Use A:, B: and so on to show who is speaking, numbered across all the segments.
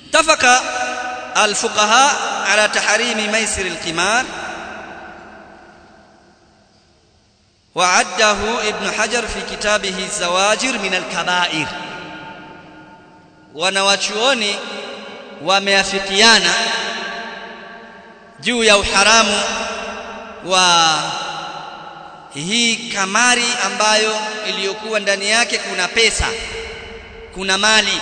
A: اتفق الفقهاء على تحريم ميسر القمار وعده ابن حجر في كتابه الزواجر من الكبائر wanawachuoni wameafikiana juu ya uharamu wa hii kamari ambayo iliyokuwa ndani yake kuna pesa kuna mali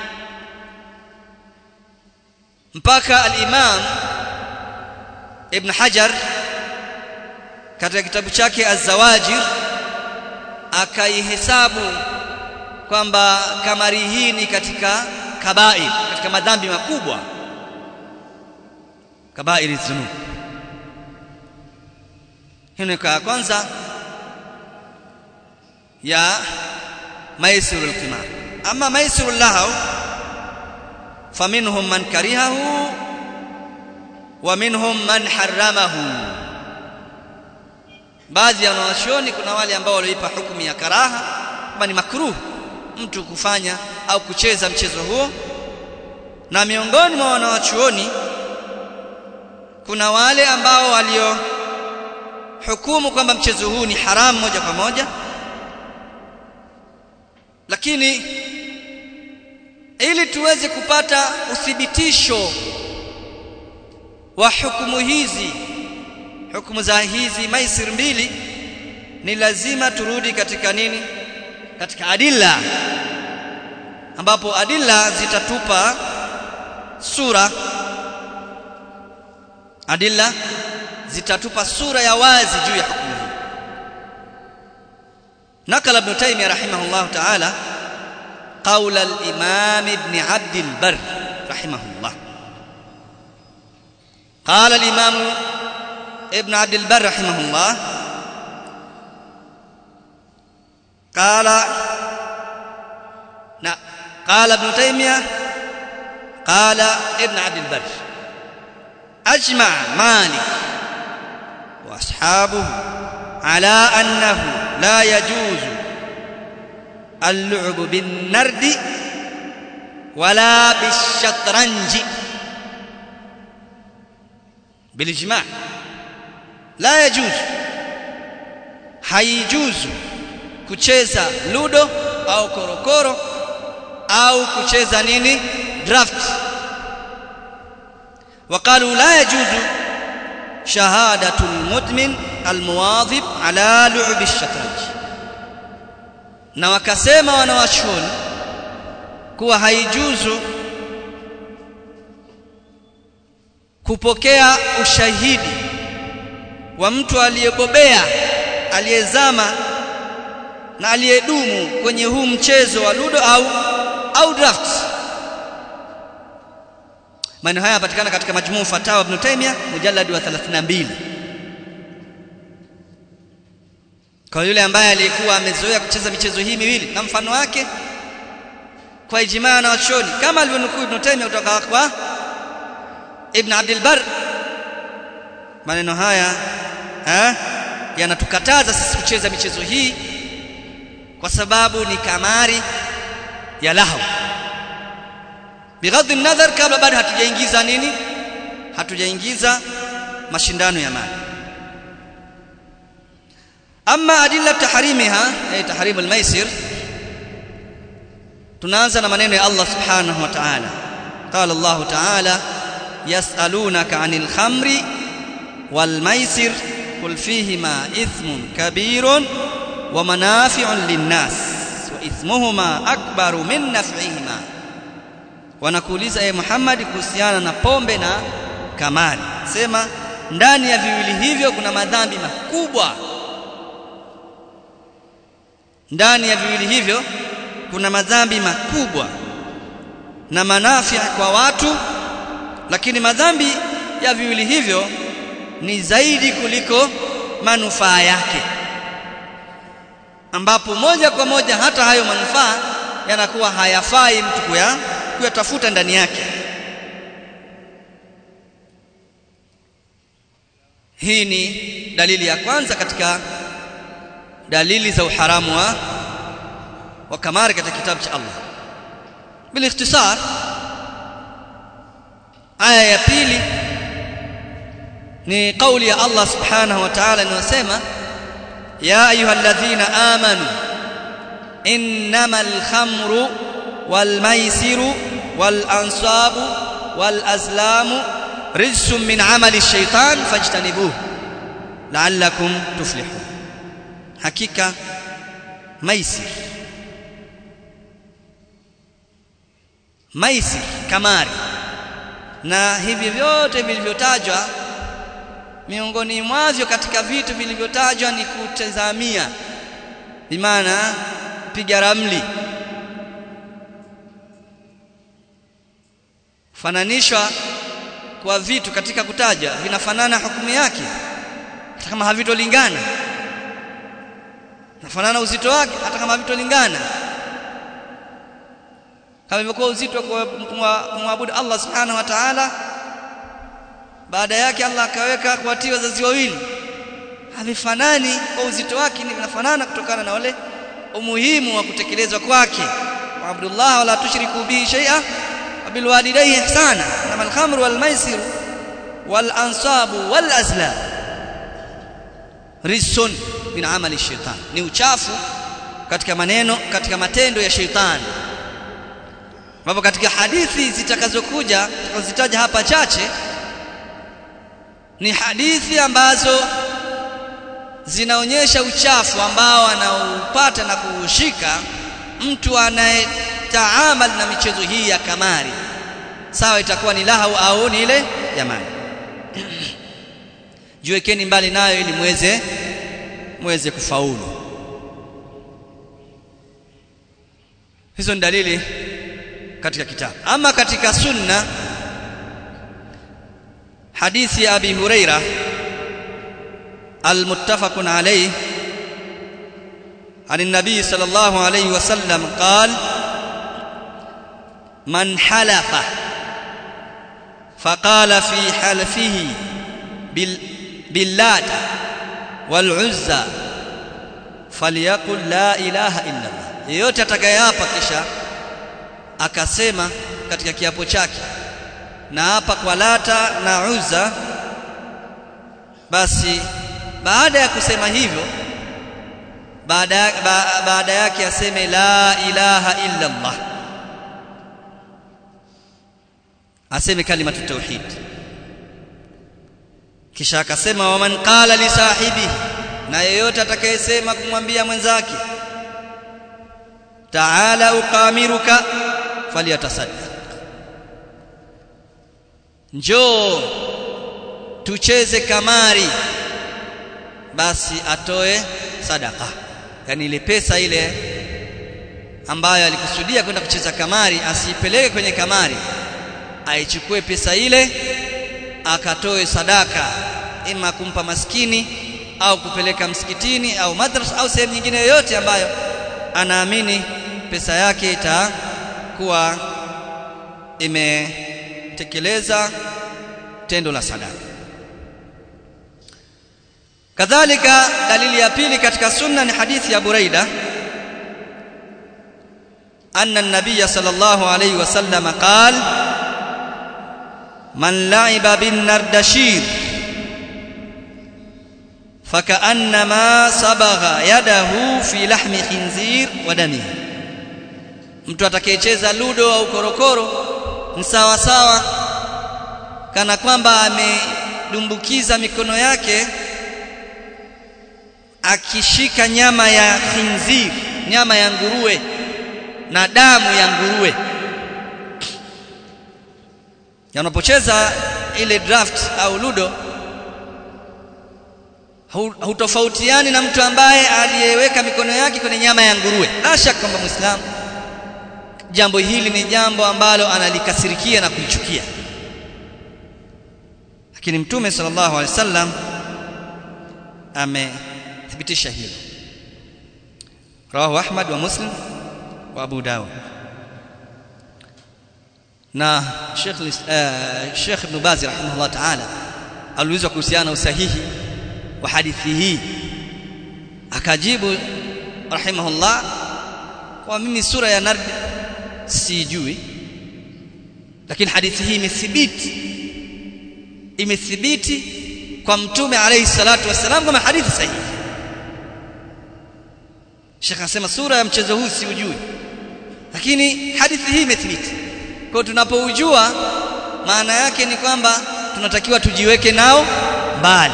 A: mpaka al-Imam Ibn Hajar katika kitabu chake Az-Zawajir akaihesabu kwamba kamari hii ni katika kabair katika madhambi makubwa kabairi dhunub hino kwa kwanza ya maisirul qimar ama maisirul lahaw faminhum man karihahu wa minhum man haramahu baadhi ya wanawachuoni kuna wale ambao waliipa hukumu ya karaha kama ni makruh mtu kufanya au kucheza mchezo huo na miongoni mwa wanawachuoni kuna wale ambao walio hukumu kwamba mchezo huu ni haramu moja kwa moja lakini ili tuweze kupata uthibitisho wa hukumu hizi hukumu za hizi maisir mbili ni lazima turudi katika nini katika adilla ambapo adilla zitatupa sura adilla zitatupa sura ya wazi juu ya hukumu hii nakala ibn taymiyyah rahimahullah ta'ala قول الإمام ابن عبد البر رحمه الله قال الإمام ابن عبد البر رحمه الله قال لا قال ابن تيمية قال ابن عبد البر أجمع مالك وأصحابه على أنه لا يجوز اللعب بالنرد ولا بالشطرنج بالإجماع لا يجوز haijuzu kucheza ludo au korokoro au kucheza nini draft وقالوا لا يجوز شهادة المدمن المواظب على لعب الشطرنج na wakasema wanawachuoni kuwa haijuzu kupokea ushahidi wa mtu aliyebobea aliyezama na aliyedumu kwenye huu mchezo wa ludo au au draft maneno haya yanapatikana katika majmuu fatawa ibn Taymiyyah mujallad wa 32 kwa yule ambaye alikuwa amezoea kucheza michezo hii miwili na mfano wake kwa ijmaa na wachoni kama alivyonukuu Ibn Taymiyyah kutoka kwa Ibn Abdul Barr maneno haya eh yanatukataza sisi kucheza michezo hii kwa sababu ni kamari ya lahu bighadhi nadhar kabla bado hatujaingiza nini hatujaingiza mashindano ya mali ama adilla tahrimiha ay tahrim almaisir tunaanza na maneno ya Allah subhanahu wa ta'ala qala Allah ta'ala yas'alunaka 'anil khamri wal maisir qul fihima ithmun kabirun wa manafi'un lin-nas wa ithmuhuma akbaru min naf'ihima wanakuuliza e Muhammad kuhusiana na pombe na kamari sema ndani ya viwili hivyo kuna madhambi makubwa ndani ya viwili hivyo kuna madhambi makubwa na manafi kwa watu lakini madhambi ya viwili hivyo ni zaidi kuliko manufaa yake ambapo moja kwa moja hata hayo manufaa yanakuwa hayafai mtu kuya kuyatafuta ndani yake hii ni dalili ya kwanza katika dalili za uharamu wa wa kamari katika kitabu cha Allah بالاختصار aya ya pili ni kauli ya Allah subhanahu wa ta'ala inayosema ya ayyuhalladhina amanu innamal khamru wal maisiru wal ansabu wal azlamu rijsun min amali ash-shaytan fajtanibuhu la'allakum tuflihun hakika maisir maisir kamari na hivi vyote vilivyotajwa miongoni mwavyo katika vitu vilivyotajwa ni kutazamia bimaana piga ramli fananishwa kwa vitu katika kutaja vinafanana hukumu yake hata kama havitolingana nafanana uzito wake hata kama havitolingana kama ilivyokuwa uzito wa kumwabudu Allah subhanahu wa ta'ala baada yake Allah akaweka kuwatii wazazi wawili havifanani kwa uzito wake ni vinafanana kutokana na wale umuhimu wa kutekelezwa kwake Abdullah wala tushriku bihi shay'a wabil walidayhi ihsana kama al-khamru wal maisir wal ansabu wal azlam rizsun min amali shaitan ni uchafu katika maneno katika matendo ya shaitani ambapo katika hadithi zitakazokuja tutazitaja hapa chache ni hadithi ambazo zinaonyesha uchafu ambao anaupata na kuushika mtu anayetaamal na michezo hii ya kamari sawa itakuwa ni lahu au ni ile jamani jiwekeni mbali nayo ili muweze muweze kufaulu hizo ni dalili katika kitabu ama katika sunna hadithi ya abi huraira المتفق عليه عن النبي صلى الله عليه وسلم قال من حلف فقال في حلفه بال باللات والعزى فليقل لا اله الا الله yeyote atakayeapa kisha akasema katika kiapo chake na hapa kwa lata na uzza basi baada ya kusema hivyo baada ba, baada yake aseme la ilaha illa Allah aseme kalimatu tauhid kisha akasema waman qala li sahibi na yeyote atakayesema kumwambia mwenzake ta'ala uqamiruka falyatasaddaq njoo tucheze kamari basi atoe sadaka yani ile pesa ile ambayo alikusudia kwenda kucheza kamari asiipeleke kwenye kamari aichukue pesa ile akatoe sadaka ima kumpa maskini au kupeleka msikitini au madrasa au sehemu nyingine yoyote ambayo anaamini pesa yake itakuwa imetekeleza tendo la sadaka kadhalika dalili ya pili katika sunna ni hadithi ya Buraida anna an-nabiy sallallahu alayhi wasallam qal man la'iba bin nardashir فكأنما صبغ يده في لحم خنزير ودمه mtu atakayecheza ludo au korokoro ni sawa sawa kana kwamba amedumbukiza mikono yake akishika nyama ya khinzir nyama ya nguruwe na damu ya nguruwe unapocheza ile draft au ludo hutofautiani na mtu ambaye aliyeweka mikono yake kwenye nyama ya nguruwe la shaka kwamba muislamu jambo hili ni jambo ambalo analikasirikia na kulichukia lakini mtume sallallahu alaihi wasallam amethibitisha hilo rawahu ahmad wa muslim wa abu dawud na Sheikh uh, Sheikh Ibn Baz rahimahullah ta'ala aliulizwa kuhusiana na usahihi wa hadithi hii akajibu rahimahullah kwa mimi sura ya nard sijui lakini hadithi hii imethibiti imethibiti kwa mtume alayhi salatu wasalam kama hadithi sahihi Sheikh anasema sura ya mchezo huu si ujui lakini hadithi hii imethibiti kwa tunapoujua maana yake ni kwamba tunatakiwa tujiweke nao mbali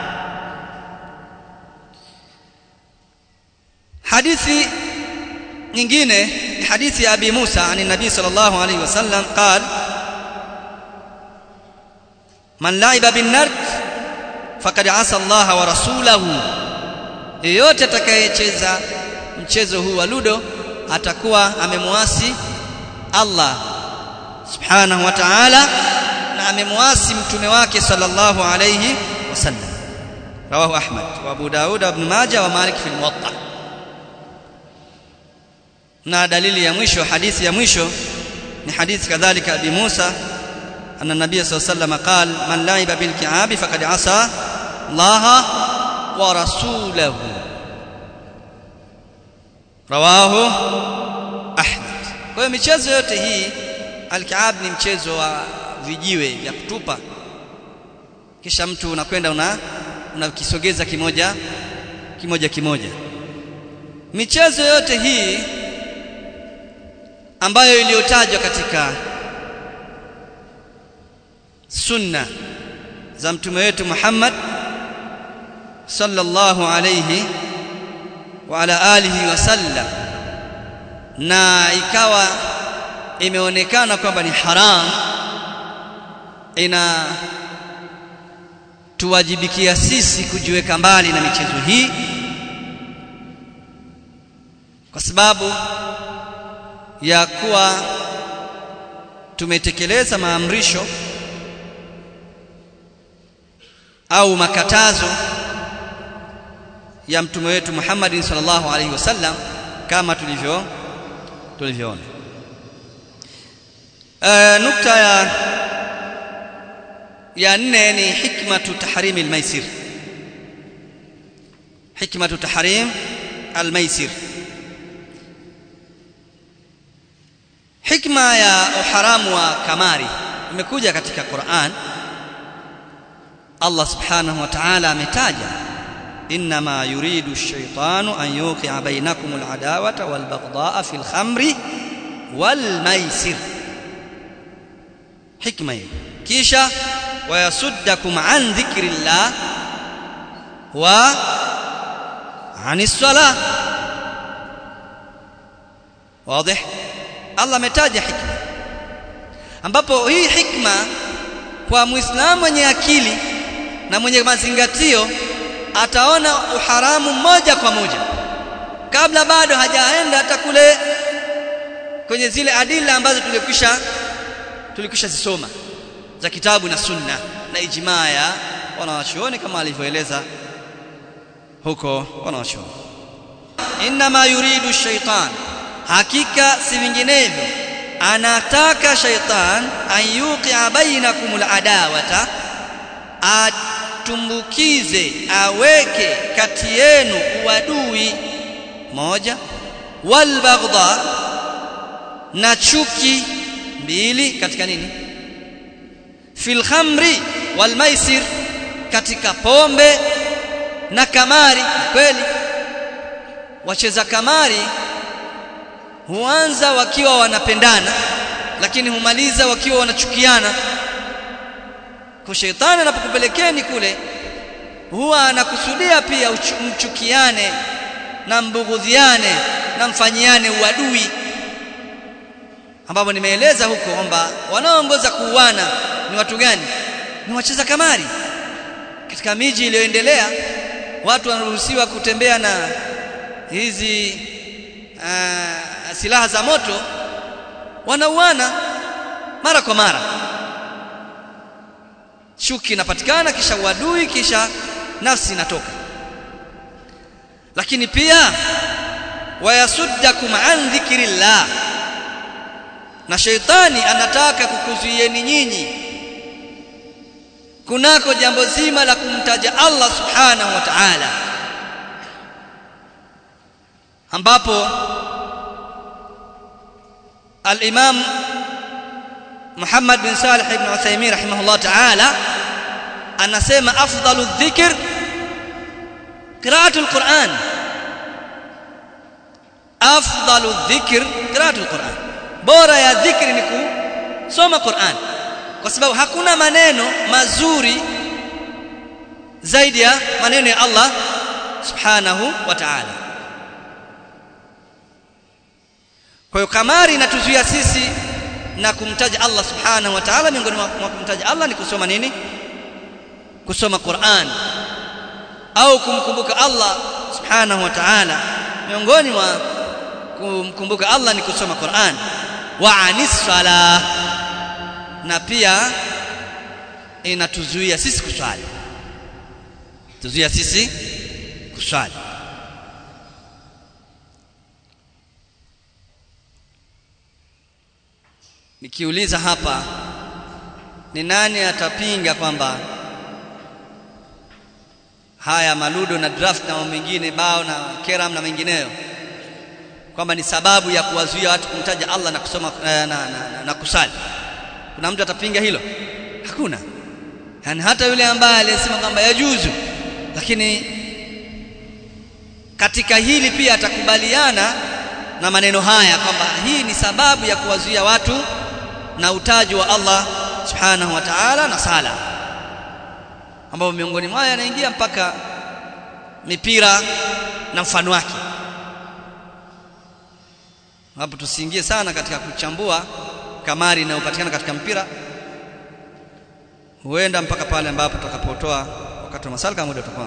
A: hadithi nyingine ni hadithi ya Abi Musa ani Nabii sallallahu alayhi wasallam قال man laiba bin nard faqad asa Allah wa rasulahu yeyote atakayecheza mchezo huu wa ludo atakuwa amemwasi Allah subhanahu wa ta'ala na amemwasi mtume wake sallallahu alayhi wasallam rawahu Ahmad wa Abu Daud ibn Majah wa Malik fi al-Muwatta na dalili ya mwisho hadithi ya mwisho ni hadithi kadhalika Abi Musa أن النبي صلى الله عليه وسلم قال من لعب بالكعاب فقد عصى الله ورسوله رواه أحمد kwa hiyo michezo yote hii alkiab ni mchezo wa vijiwe vya kutupa kisha mtu unakwenda una unakisogeza kimoja kimoja kimoja michezo yote hii ambayo iliyotajwa katika sunna za mtume wetu Muhammad sallallahu alayhi wa ala alihi wasallam na ikawa imeonekana kwamba ni haram ina tuwajibikia sisi kujiweka mbali na michezo hii kwa sababu ya kuwa tumetekeleza maamrisho au makatazo ya mtume wetu Muhammad sallallahu alaihi wasallam kama tulivyo tulivyoona uh, nukta ya ya nne ni hikmatu tahrim almaisir hikmatu tahrim almaisir hikma ya uharamu wa kamari imekuja katika Qur'an Allah subhanahu wa ta'ala ametaja inma yuridu ash-shaytanu an yuqi'a bainakum al-adawata wal-baghdha'a fil khamri wal-maisir hikma hii kisha wayasuddakum an dhikrillah wa anis salah wazi Allah ametaja hikma ambapo hii hikma kwa muislamu mwenye akili na mwenye mazingatio ataona uharamu moja kwa moja kabla bado hajaenda hata kule kwenye zile adila ambazo tulikwisha tulikwisha zisoma za kitabu na sunna na ijmaa ya wanawachuoni kama alivyoeleza huko wanawachuoni inma yuridu shaitan hakika si vinginevyo anataka shaitan an yuqi'a bainakum al-adawata atumbukize aweke kati yenu uadui moja wal baghdha na chuki mbili katika nini fil khamri wal maisir katika pombe na kamari kweli wacheza kamari huanza wakiwa wanapendana lakini humaliza wakiwa wanachukiana kwa shetani anapokupelekeni kule huwa anakusudia pia mchukiane na mbughudhiane na mfanyiane uadui ambapo nimeeleza huko kwamba wanaoongoza kuuana ni watu gani ni wacheza kamari katika miji iliyoendelea watu wanaruhusiwa kutembea na hizi uh, silaha za moto wanauana mara kwa mara chuki inapatikana kisha uadui kisha nafsi inatoka lakini pia wayasuddakum an dhikrillah na sheitani anataka kukuzuieni nyinyi kunako jambo zima la kumtaja Allah subhanahu wa ta'ala ambapo al-Imam Muhammad bin Salih ibn Uthaymeen rahimahullah ta'ala anasema afdalu dhikr qira'atul Qur'an afdalu dhikr qira'atul Qur'an bora ya dhikri ni kusoma Qur'an kwa sababu hakuna maneno mazuri zaidi ya maneno ya Allah subhanahu wa ta'ala kwa hiyo kamari inatuzuia sisi na kumtaja Allah subhanahu wa ta'ala miongoni mwa kumtaja Allah ni kusoma nini kusoma Qur'an au kumkumbuka Allah subhanahu wa ta'ala miongoni mwa kumkumbuka Allah ni kusoma Qur'an wa anis salah na pia inatuzuia sisi kuswali tuzuia sisi kuswali nikiuliza hapa ni nani atapinga kwamba haya maludo na draft na mengine bao na keram na mengineyo kwamba ni sababu ya kuwazuia watu kumtaja Allah na kusoma na, na, na, na kusali kuna mtu atapinga hilo hakuna yani hata yule ambaye aliyesema kwamba yajuzu lakini katika hili pia atakubaliana na maneno haya kwamba hii ni sababu ya kuwazuia watu na utaji wa Allah subhanahu wa ta'ala na sala ambapo miongoni mwao yanaingia mpaka mipira na mfano wake hapo tusiingie sana katika kuchambua kamari inayopatikana katika mpira huenda mpaka pale ambapo tutakapotoa wakati wa masala kama muda utakuwa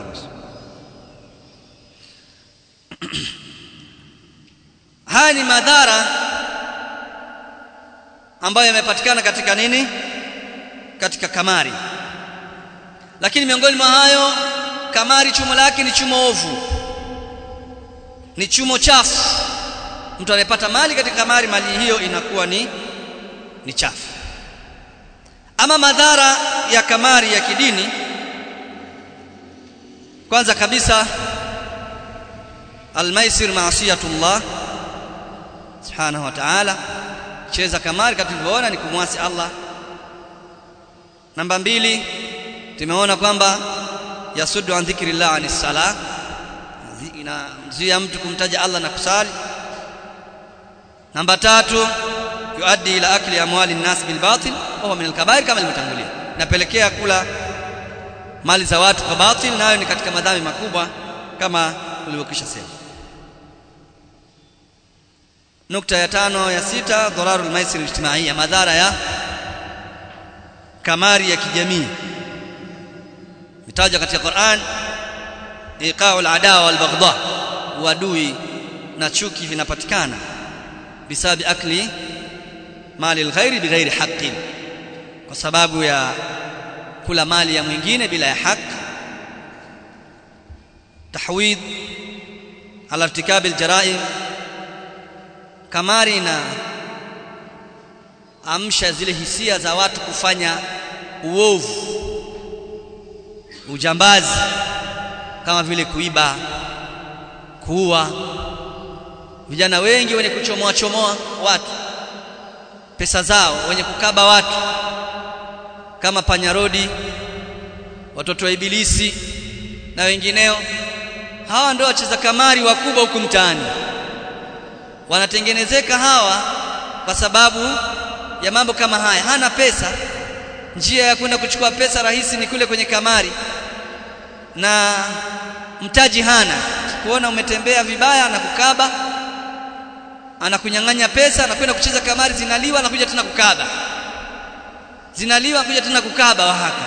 A: haya ni madhara ambayo yamepatikana katika nini katika kamari lakini miongoni mwa hayo kamari chumo lake ni chumo ovu ni chumo chafu mtu anayepata mali katika kamari mali hiyo inakuwa ni ni chafu ama madhara ya kamari ya kidini kwanza kabisa almaisir maasiyatullah subhanahu wa ta'ala cheza kamari kama tulivyoona ni kumwasi Allah namba mbili tumeona kwamba yasuddu an dhikrillah anis sala inamzuia mtu kumtaja Allah na kusali namba tatu yuaddi ila akli amwali nnas bil batil wa huwa min al kabair kama ilivyotangulia napelekea kula mali za watu kwa batil nayo ni katika madhambi makubwa kama ulivyokisha sema nukta ya tano ya sita dhararul maisir ijtimaiya madhara ya kamari ya kijamii mitaja katika Qur'an iqa'ul adawa wal baghdha uadui na chuki vinapatikana bisabi akli mali alghairi bighairi haqqin kwa sababu ya kula mali ya mwingine bila ya haki tahwid ala irtikabi aljaraim kamari na amsha zile hisia za watu kufanya uovu ujambazi kama vile kuiba kuua vijana wengi wenye kuchomoa chomoa watu pesa zao wenye kukaba watu kama panyarodi watoto wa ibilisi na wengineo hawa ndio wacheza kamari wakubwa huku mtaani wanatengenezeka hawa kwa sababu ya mambo kama haya hana pesa njia ya kwenda kuchukua pesa rahisi ni kule kwenye kamari na mtaji hana kuona umetembea vibaya na kukaba anakunyang'anya pesa anakwenda kucheza kamari zinaliwa anakuja tena kukaba zinaliwa anakuja tena kukaba wahaka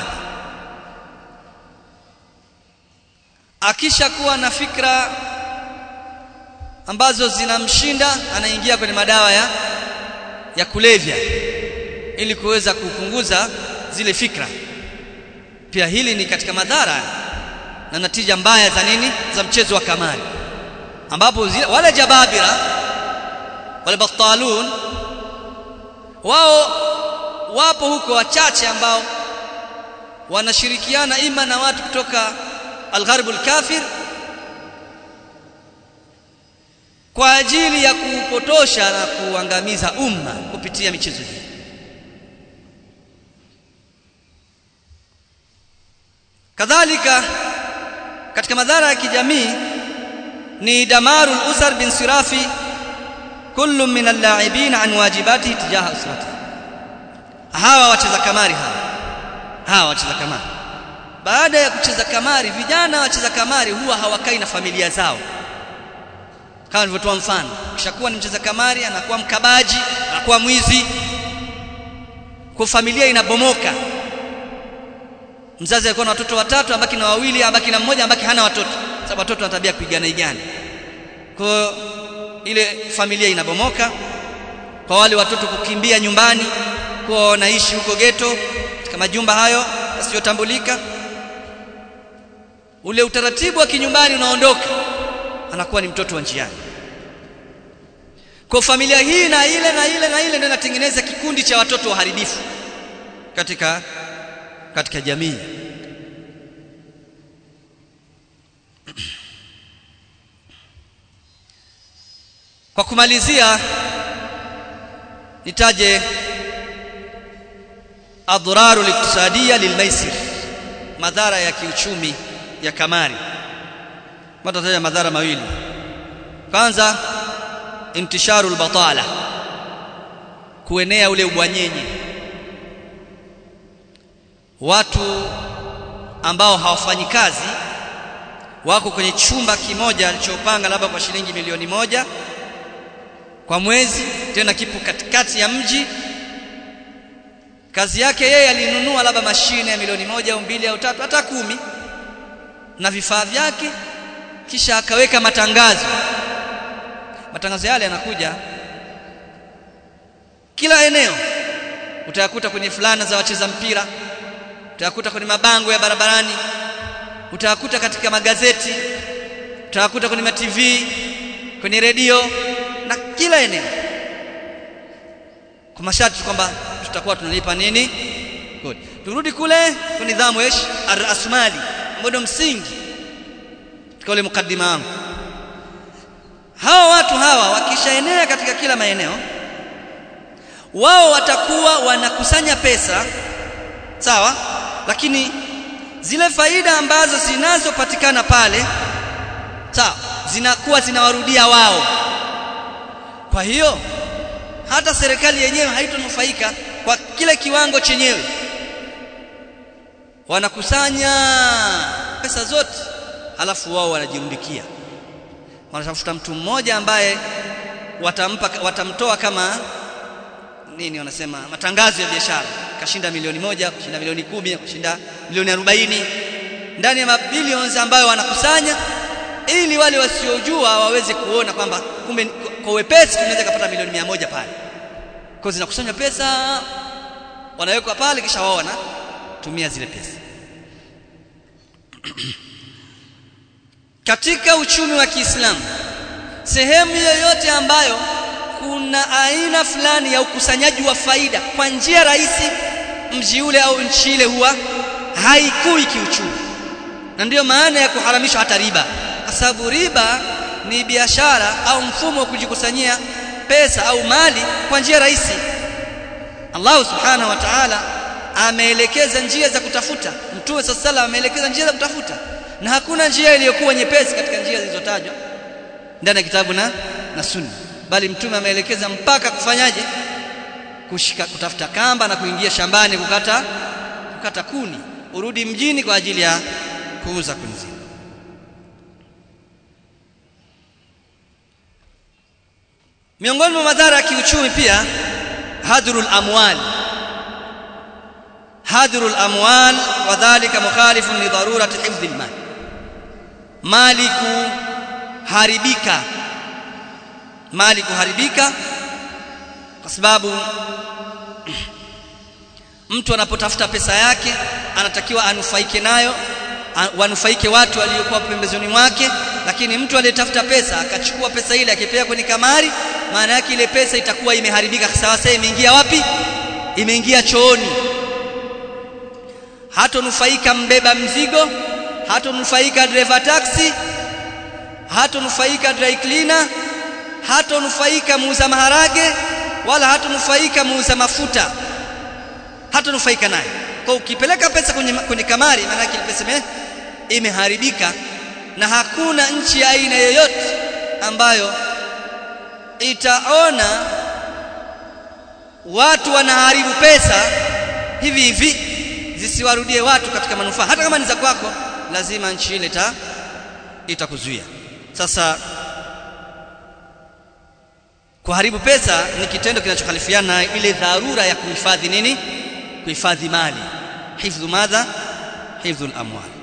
A: akisha kuwa na fikra ambazo zinamshinda anaingia kwenye madawa ya ya kulevya ili kuweza kupunguza zile fikra pia hili ni katika madhara na natija mbaya za nini za mchezo wa kamari ambapo zile, wale jababira wale batalun wao wapo huko wachache ambao wanashirikiana ima na watu kutoka algharbu alkafir kwa ajili ya kuupotosha na kuangamiza umma kupitia michezo hii kadhalika katika madhara ya kijamii ni damaru al-usar bin sirafi kullu min al-la'ibin an wajibati tijaha usrati hawa wacheza kamari hawa hawa wacheza kamari baada ya kucheza kamari vijana wacheza kamari huwa hawakai na familia zao kama nilivyotoa mfano kishakuwa ni mcheza kamari anakuwa mkabaji anakuwa mwizi kwa familia inabomoka mzazi alikuwa na watoto watatu abaki na wawili abaki na mmoja abaki hana watoto sababu watoto wana tabia kupigana igani kwa ile familia inabomoka kwa wale watoto kukimbia nyumbani kwa wanaishi huko geto katika majumba hayo yasiyotambulika ule utaratibu wa kinyumbani unaondoka anakuwa ni mtoto wa njiani kwa familia hii na ile na ile na ile ndio inatengeneza kikundi cha watoto waharibifu katika katika jamii kwa kumalizia nitaje adhararu liktisadia lilmaisir madhara ya kiuchumi ya kamari matataja madhara mawili kwanza intisharu albatala kuenea ule ubwanyenye watu ambao hawafanyi kazi wako kwenye chumba kimoja alichopanga labda kwa shilingi milioni moja kwa mwezi tena kipo katikati ya mji kazi yake yeye alinunua labda mashine ya milioni moja au mbili au tatu hata kumi na vifaa vyake kisha akaweka matangazo matangazo yale yanakuja kila eneo utayakuta kwenye fulana za wacheza mpira utayakuta kwenye mabango ya barabarani utayakuta katika magazeti utayakuta kwenye matv kwenye redio na kila eneo kwa masharti kwamba tutakuwa tunalipa nini kodi turudi kule kwa nidhamu ish arasmali ambayo ndio msingi katika ule mukaddima wangu hawa watu hawa wakishaenea katika kila maeneo wao watakuwa wanakusanya pesa sawa lakini zile faida ambazo zinazopatikana pale sawa zinakuwa zinawarudia wao kwa hiyo hata serikali yenyewe haitonufaika kwa kile kiwango chenyewe wanakusanya pesa zote halafu wao wanajirundikia wanatafuta mtu mmoja ambaye watampa watamtoa kama nini wanasema matangazo ya biashara kashinda milioni moja kushinda milioni kumi kushinda milioni arobaini ndani ya mabilions ambayo wanakusanya ili wale wasiojua waweze kuona kwamba kumbe kwa wepesi tunaweza kupata milioni mia moja pale kwa zinakusanywa pesa wanawekwa pale kisha wao wanatumia zile pesa katika uchumi wa Kiislamu sehemu yoyote ambayo kuna aina fulani ya ukusanyaji wa faida kwa njia rahisi mji ule au nchi ile huwa haikui kiuchumi na ndiyo maana ya kuharamishwa hata riba kwa sababu riba ni biashara au mfumo wa kujikusanyia pesa au mali kwa njia rahisi Allah subhanahu wa ta'ala ameelekeza njia za kutafuta mtume sallallahu ameelekeza njia za kutafuta na hakuna njia iliyokuwa nyepesi katika njia zilizotajwa ndani ya kitabu na na sunna bali mtume ameelekeza mpaka kufanyaje kushika kutafuta kamba na kuingia shambani kukata kukata kuni urudi mjini kwa ajili ya kuuza kuni zile miongoni mwa madhara ya kiuchumi pia hadrul amwal hadrul amwal wadhālika mukhalifun li darurati hifdhil mal mali kuharibika mali kuharibika kwa sababu mtu anapotafuta pesa yake anatakiwa anufaike nayo wanufaike watu waliokuwa pembezoni mwake lakini mtu aliyetafuta pesa akachukua pesa ile akipea kwenye kamari maana yake ile pesa itakuwa imeharibika sawa sawa imeingia wapi imeingia chooni hatonufaika mbeba mzigo hatonufaika driver taxi hatonufaika dry cleaner hatonufaika muuza maharage wala hatonufaika muuza mafuta hatanufaika nayo kwa ukipeleka pesa kwenye, kwenye kamari maana yake pesa ime, imeharibika na hakuna nchi ya aina yoyote ambayo itaona watu wanaharibu pesa hivi hivi zisiwarudie watu katika manufaa hata kama ni za kwako lazima nchi ile ita itakuzuia sasa kuharibu pesa ni kitendo kinachokhalifiana na ile dharura ya kuhifadhi nini kuhifadhi mali hifdhu madha hifdhu al-amwal